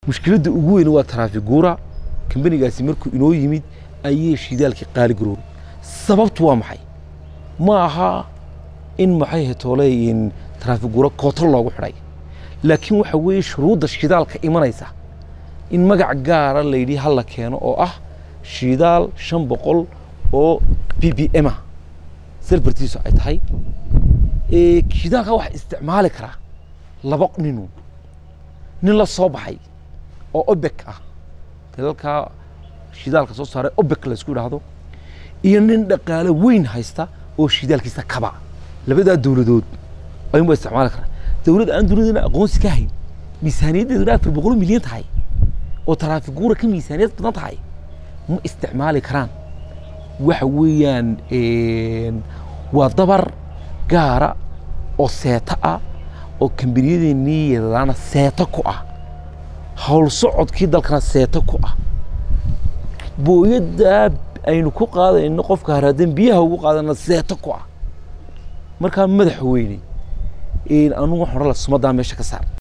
mushkiladda ugu weyn waa taraafiguura kambanigaasi markuu inoo yimid ayay shidaalkii qaali garoobay sababtu waa maxay ma aha in maxay hetoole taraafiguura kooto loogu xidhay laakiin waxa weeye shuruudda shidaalka imanaysa in magac gaara layidhi ha la keeno oo ah shidaal shan boqol oo b b m ah selbartiisu ay tahay shidaalka waxa isticmaali karaa laba ninu nin la soo baxay oo obek ah dalalka shidaalka soo saaray obek laysku idhaahdo iyo nin dhaqaale weyn haysta oo shidaalkiisa kaba labadaa dowladood ayuunbaa isticmaali karaa dowlad aan dunidana aqoonsi ka hayn miisaaniyaddeeduna afar boqol milyan tahay oo taraafiguura ka miisaaniyad badan tahay ma isticmaali karaan waxa weeyaan waa dabar gaara oo seeto ah oo kambaniyadeenii yadadaana seeto ku ah howl socodkii dalkana seeto ku ah booyaddaa aynu ku qaadayno qofka haraadan biyaha ugu qaadana seeto ku ah markaa madaxa weyne anugu waxaan odhan lahaa sumaddaa meesha ka saar